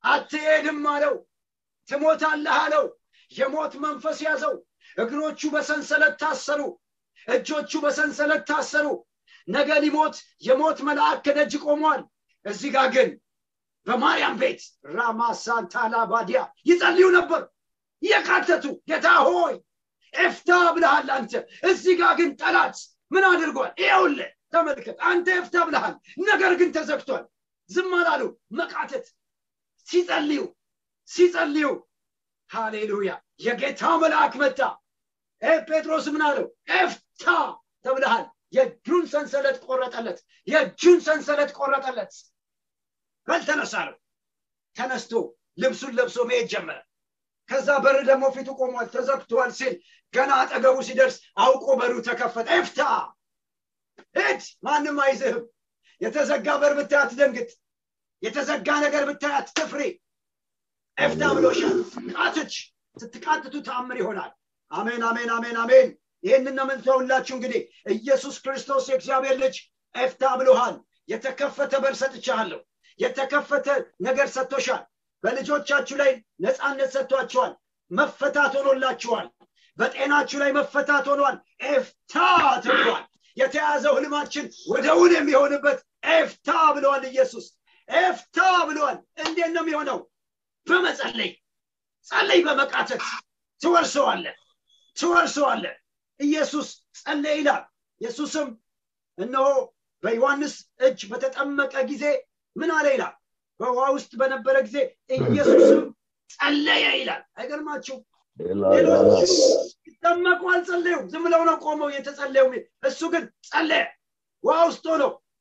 አትሄድም አለው ትሞታለህ አለው የሞት መንፈስ ያዘው እግሮቹ በሰንሰለት ታሰሩ እጆቹ በሰንሰለት ታሰሩ ነገ ሊሞት የሞት መልአክ ከደጅ ቆሟል እዚህ ጋር ግን በማርያም ቤት ራማሳንታላ ባዲያ ይጸልዩ ነበር የካተቱ ጌታ ሆይ ኤፍታ ብልሃል አንተ እዚህ ጋር ግን ጠላት ምን አድርጓል ይውለ ተመልከት አንተ ኤፍታ ብልሃል ነገር ግን ተዘግቷል ዝም አላሉ መቃተት ሲጸልዩ ሲጸልዩ ሃሌሉያ የጌታ መልአክ መጣ ጴጥሮስ ምን አለው ኤፍታ ተብልሃል የእጁን ሰንሰለት ቆረጠለት የእጁን ሰንሰለት ቆረጠለት በልተነሳ ነው ተነስቶ ልብሱን ለብሶ መሄድ ጀመረ ከዛ በር ደግሞ ፊቱ ቆሟል ተዘግቷል ሲል ገና አጠገቡ ሲደርስ አውቆ በሩ ተከፈተ ኤፍታ ሂድ ማንም አይዝህም የተዘጋ በር ብታይ አትደንግጥ የተዘጋ ነገር ብታይ አትፍሪ ኤፍታ ብሎሻል ቃትች ስትቃትቱ ተአምር ይሆናል አሜን አሜን አሜን አሜን ይህንን ነው የምንተውላችሁ እንግዲህ ኢየሱስ ክርስቶስ የእግዚአብሔር ልጅ ኤፍታ ብሎሃል የተከፈተ በር ሰጥቻለሁ የተከፈተ ነገር ሰጥቶሻል በልጆቻችሁ ላይ ነፃነት ሰጥቷቸዋል መፈታት ሆኖላችኋል በጤናችሁ ላይ መፈታት ሆኗል ኤፍታ ተብሏል የተያዘው ህልማችን ወደ እውን የሚሆንበት ኤፍታ ብለዋል ኢየሱስ ኤፍታ ብለዋል እንዴት ነው የሚሆነው በመጸለይ ጸለይ በመቃተት ትወርሰዋለ ትወርሰዋለ ኢየሱስ ጸለየ ይላል ኢየሱስም እነሆ በዮሐንስ እጅ በተጠመቀ ጊዜ ምን አለ ይላል በውሃ ውስጥ በነበረ ጊዜ ኢየሱስም ጸለየ ይላል አይገርማችሁ ሌሎች ሲጠመቁ አልጸለዩም ዝም ብለው ነው ቆመው የተጸለዩ እሱ ግን ጸለየ ውሃ ውስጥ ሆኖ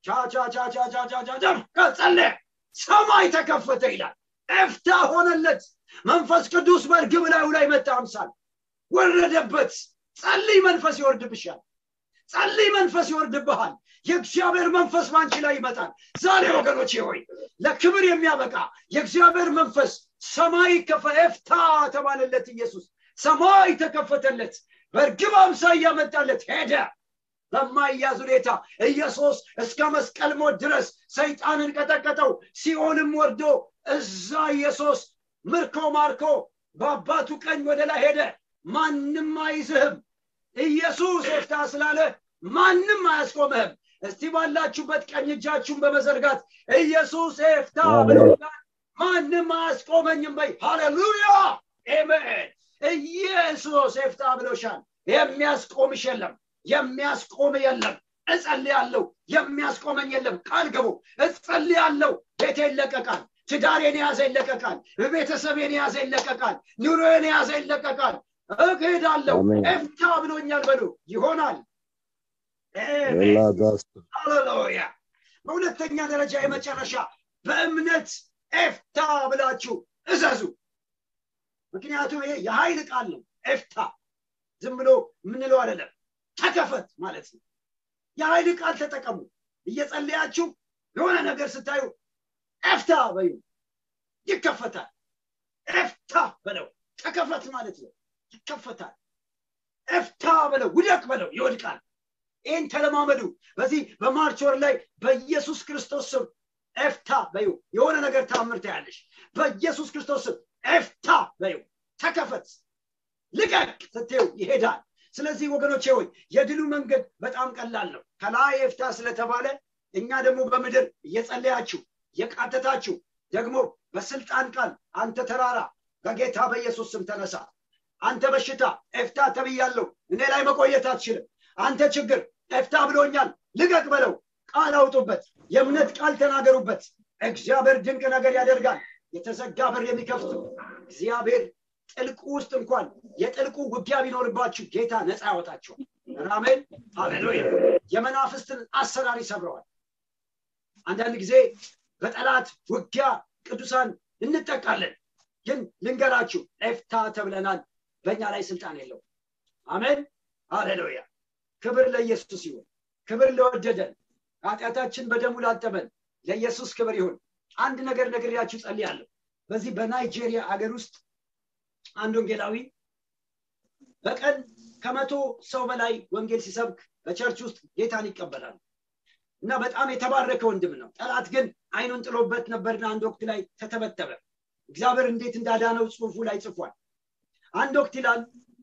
ጸለየ ሰማይ ተከፈተ ይላል ኤፍታ ሆነለት መንፈስ ቅዱስ በእርግብ ላዩ ላይ መጣ አምሳል ወረደበት ጸልይ መንፈስ ይወርድብሻል ጸልይ መንፈስ ይወርድብሃል የእግዚአብሔር መንፈስ ባንቺ ላይ ይመጣል ዛሬ ወገኖቼ ሆይ ለክብር የሚያበቃ የእግዚአብሔር መንፈስ ሰማይ ኤፍታ ተባለለት ኢየሱስ ሰማይ ተከፈተለት በእርግብ አምሳያ መጣለት ሄደ በማያዝ ሁኔታ ኢየሱስ እስከ መስቀል ሞት ድረስ ሰይጣንን ቀጠቀጠው ሲኦልም ወርዶ እዛ ኢየሱስ ምርኮ ማርኮ በአባቱ ቀኝ ወደ ላይ ሄደ ማንም አይዝህም ኢየሱስ ኤፍታ ስላለ ማንም አያስቆምህም እስቲ ባላችሁበት ቀኝ እጃችሁን በመዘርጋት ኢየሱስ ኤፍታ ብሎናል ማንም አያስቆመኝም በይ ሃሌሉያ ኤሜን ኢየሱስ ኤፍታ ብሎሻል የሚያስቆምሽ የለም የሚያስቆም የለም እጸልያለሁ የሚያስቆመኝ የለም ቃል ግቡ እጸልያለሁ ቤቴ ይለቀቃል ትዳሬን የያዘ ይለቀቃል ቤተሰቤን የያዘ ይለቀቃል ኑሮዬን የያዘ ይለቀቃል እሄዳለሁ ኤፍታ ብሎኛል በሉ ይሆናል ሃሌሉያ በሁለተኛ ደረጃ የመጨረሻ በእምነት ኤፍታ ብላችሁ እዘዙ ምክንያቱም ይሄ የኃይል ቃል ነው ኤፍታ ዝም ብሎ የምንለው አይደለም ተከፈት ማለት ነው የኃይል ቃል ተጠቀሙ እየጸለያችሁ የሆነ ነገር ስታዩ ኤፍታ በዩ ይከፈታል ኤፍታ በለው ተከፈት ማለት ነው ይከፈታል ኤፍታ በለው ውደቅ በለው ይወድቃል ይህን ተለማመዱ በዚህ በማርች ወር ላይ በኢየሱስ ክርስቶስ ስም ኤፍታ በዩ የሆነ ነገር ታምር ታያለሽ በኢየሱስ ክርስቶስ ስም ኤፍታ በዩ ተከፈት ልቀቅ ስትው ይሄዳል ስለዚህ ወገኖቼ ሆይ የድሉ መንገድ በጣም ቀላል ነው ከላይ ኤፍታ ስለተባለ እኛ ደግሞ በምድር እየጸለያችሁ የቃተታችሁ ደግሞ በስልጣን ቃል አንተ ተራራ በጌታ በኢየሱስ ስም ተነሳ አንተ በሽታ ኤፍታ ተብያለሁ እኔ ላይ መቆየት አትችልም አንተ ችግር ኤፍታ ብሎኛል ልቀቅ በለው ቃል አውጡበት የእምነት ቃል ተናገሩበት እግዚአብሔር ድንቅ ነገር ያደርጋል የተዘጋ በር የሚከፍት እግዚአብሔር ጥልቁ ውስጥ እንኳን የጥልቁ ውጊያ ቢኖርባችሁ ጌታ ነፃ ያወጣችኋል አሜን ሃሌሉያ የመናፍስትን አሰራር ይሰብረዋል አንዳንድ ጊዜ በጠላት ውጊያ ቅዱሳን እንጠቃለን ግን ልንገራችሁ ኤፍታ ተብለናል በእኛ ላይ ስልጣን የለው አሜን ሃሌሉያ ክብር ለኢየሱስ ይሁን ክብር ለወደደን ኃጢአታችን በደሙ ላጠበን ለኢየሱስ ክብር ይሁን አንድ ነገር ነግሬያችሁ ጸልያለሁ በዚህ በናይጄሪያ አገር ውስጥ አንድ ወንጌላዊ በቀን ከመቶ ሰው በላይ ወንጌል ሲሰብክ በቸርች ውስጥ ጌታን ይቀበላል እና በጣም የተባረከ ወንድም ነው ጠላት ግን አይኑን ጥሎበት ነበርና አንድ ወቅት ላይ ተተበተበ እግዚአብሔር እንዴት እንዳዳነው ጽሁፉ ላይ ጽፏል አንድ ወቅት ይላል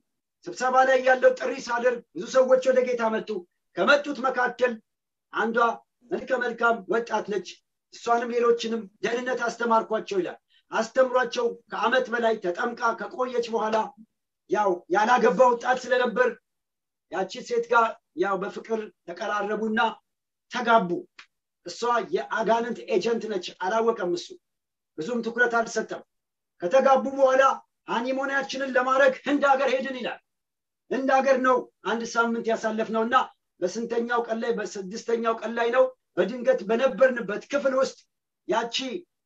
ስብሰባ ላይ ያለው ጥሪ ሳደርግ ብዙ ሰዎች ወደ ጌታ መጡ ከመጡት መካከል አንዷ መልከ መልካም ወጣት ነች እሷንም ሌሎችንም ደህንነት አስተማርኳቸው ይላል አስተምሯቸው ከአመት በላይ ተጠምቃ ከቆየች በኋላ ያው ያላገባ ወጣት ስለነበር ያቺ ሴት ጋር ያው በፍቅር ተቀራረቡና ተጋቡ እሷ የአጋንንት ኤጀንት ነች አላወቀም እሱ ብዙም ትኩረት አልሰጠም ከተጋቡ በኋላ ሃኒሞኒያችንን ለማድረግ ህንድ ሀገር ሄድን ይላል ህንድ ሀገር ነው አንድ ሳምንት ያሳለፍ ነው እና በስንተኛው ቀን ላይ በስድስተኛው ቀን ላይ ነው በድንገት በነበርንበት ክፍል ውስጥ ያቺ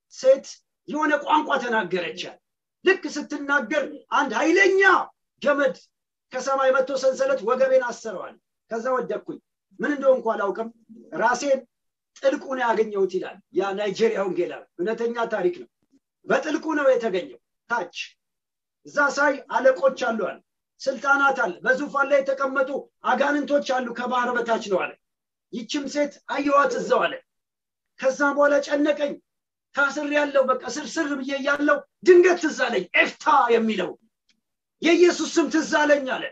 ሴት የሆነ ቋንቋ ተናገረቻል ልክ ስትናገር አንድ ኃይለኛ ገመድ ከሰማይ መጥቶ ሰንሰለት ወገቤን አሰረዋል ከዛ ወደኩኝ ምን እንደሆንኩ አላውቅም ራሴን ጥልቁ ነው ያገኘሁት ይላል ያ ናይጄሪያ ወንጌላዊ እውነተኛ ታሪክ ነው በጥልቁ ነው የተገኘው ታች እዛ ሳይ አለቆች አሉ አለ ስልጣናት አለ በዙፋን ላይ የተቀመጡ አጋንንቶች አሉ ከባህር በታች ነው አለ ይችም ሴት አየዋት እዛው አለ ከዛ በኋላ ጨነቀኝ ታስር ያለው በቃ ስርስር ብዬ ያለው ድንገት ትዝ አለኝ ኤፍታ የሚለው የኢየሱስ ስም ትዝ አለኝ አለ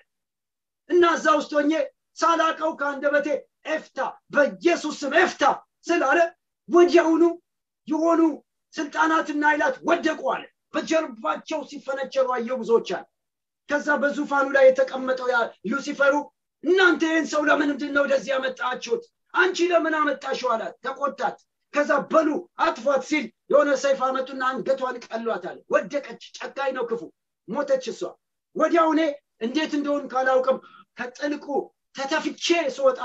እና እዛ ውስጥ ሆኜ ሳላቀው ከአንደበቴ ኤፍታ በኢየሱስ ስም ኤፍታ ስላለ ወዲያውኑ የሆኑ ስልጣናትና ኃይላት ወደቁ አለ በጀርባቸው ሲፈነጨሩ አየው ብዙዎች አለ ከዛ በዙፋኑ ላይ የተቀመጠው ያ ሉሲፈሩ እናንተ ይህን ሰው ለምንድን ነው ወደዚህ ያመጣችሁት አንቺ ለምን አመጣሽው አላት ተቆጣት ከዛ በሉ አጥፏት ሲል የሆነ ሰይፍ አመጡና አንገቷን ቀሏታል ወደቀች ጨካኝ ነው ክፉ ሞተች እሷ ወዲያውኔ እንዴት እንደሆን ካላውቅም ከጥልቁ ተተፍቼ ስወጣ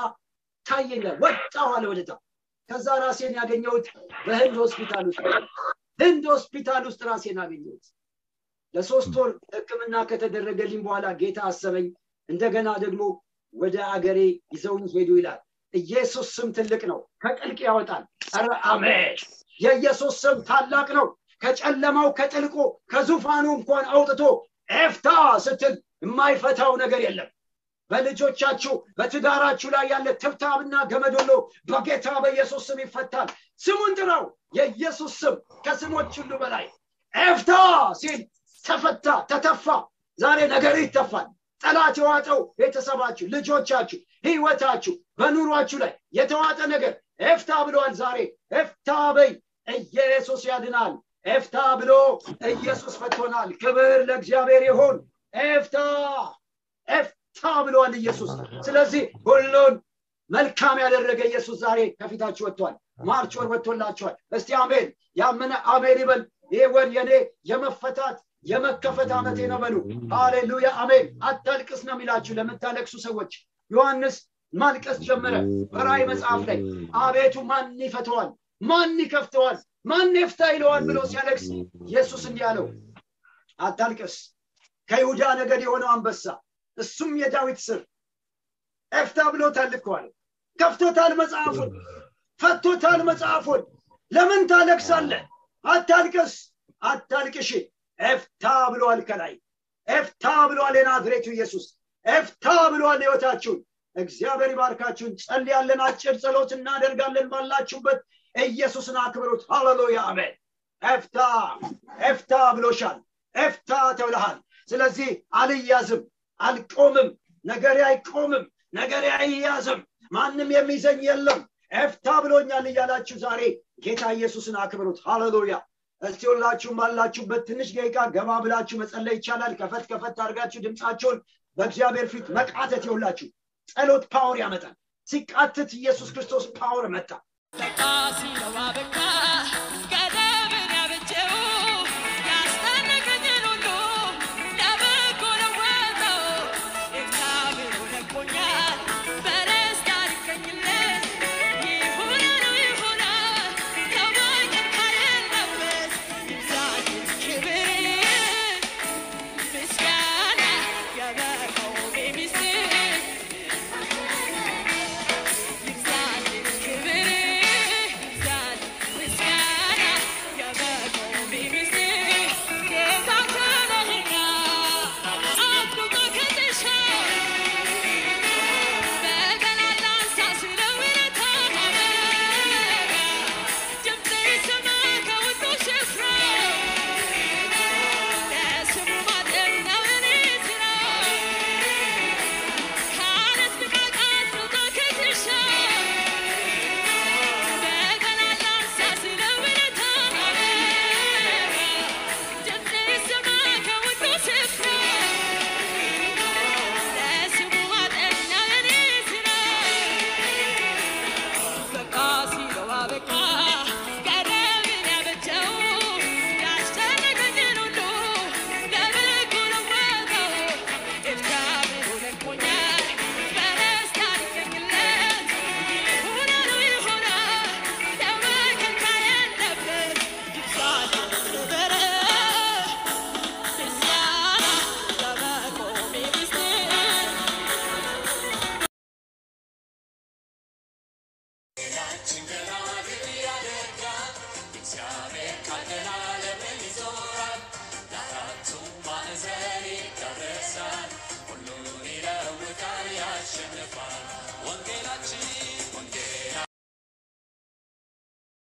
ታየኛል ወጣሁ አለ ወደታ ከዛ ራሴን ያገኘሁት በህንድ ሆስፒታል ውስጥ ህንድ ሆስፒታል ውስጥ ራሴን አገኘሁት ለሶስት ወር ህክምና ከተደረገልኝ በኋላ ጌታ አሰበኝ እንደገና ደግሞ ወደ አገሬ ይዘውኝ ሄዱ ይላል ኢየሱስ ስም ትልቅ ነው ከጥልቅ ያወጣል ረ አሜን የኢየሱስ ስም ታላቅ ነው ከጨለማው ከጥልቁ ከዙፋኑ እንኳን አውጥቶ ኤፍታ ስትል የማይፈታው ነገር የለም በልጆቻችሁ በትዳራችሁ ላይ ያለ ትብታብና ገመዶሎ በጌታ በኢየሱስ ስም ይፈታል ስሙን ጥራው የኢየሱስ ስም ከስሞች ሁሉ በላይ ኤፍታ ሲል ተፈታ ተተፋ ዛሬ ነገር ይተፋል ጠላት የዋጠው ቤተሰባችሁ ልጆቻችሁ ህይወታችሁ በኑሯችሁ ላይ የተዋጠ ነገር ኤፍታ ብለዋል ዛሬ ኤፍታ በይ ኢየሱስ ያድናል ኤፍታ ብሎ ኢየሱስ ፈቶናል ክብር ለእግዚአብሔር ይሁን ኤፍታ ኤፍታ ብለዋል ኢየሱስ ስለዚህ ሁሉን መልካም ያደረገ ኢየሱስ ዛሬ ከፊታችሁ ወጥቷል ማርች ወር ወጥቶላችኋል እስቲ አሜን ያመነ አሜን ይበል ይህ ወር የኔ የመፈታት የመከፈት ዓመቴ ነው በሉ ሃሌሉያ አሜን አታልቅስ ነው የሚላችሁ ለምታለቅሱ ሰዎች ዮሐንስ ማልቀስ ጀመረ በራይ መጽሐፍ ላይ አቤቱ ማን ይፈተዋል ማን ይከፍተዋል ማን ይፍታ ይለዋል ብሎ ሲያለቅስ ኢየሱስ እንዲህ አለው አታልቅስ ከይሁዳ ነገድ የሆነው አንበሳ እሱም የዳዊት ስር ኤፍታ ብሎ ታልከዋል ከፍቶታል መጽሐፉን ፈቶታል መጽሐፉን ለምን ታለቅሳለ አታልቅስ አታልቅሽ ኤፍታ ብሏል ከላይ ኤፍታ ብሏል የናዝሬቱ ኢየሱስ ኤፍታ ብሏል ህይወታችሁን እግዚአብሔር ይባርካችሁን ጸልያለን አጭር ጸሎት እናደርጋለን ባላችሁበት ኢየሱስን አክብሩት ሃሌሉያ አሜን ኤፍታ ኤፍታ ብሎሻል ኤፍታ ተብለሃል ስለዚህ አልያዝም አልቆምም ነገሬ አይቆምም ነገሬ አይያዝም ማንም የሚይዘኝ የለም ኤፍታ ብሎኛል እያላችሁ ዛሬ ጌታ ኢየሱስን አክብሩት ሃሌሉያ እስቲ ሁላችሁም ባላችሁበት ትንሽ ደቂቃ ገባ ብላችሁ መጸለይ ይቻላል ከፈት ከፈት አድርጋችሁ ድምፃቸውን በእግዚአብሔር ፊት መቃተት ይሁላችሁ ጸሎት ፓወር ያመጣል ሲቃትት ኢየሱስ ክርስቶስ ፓወር መጣ በቃ ሲለው አበቃ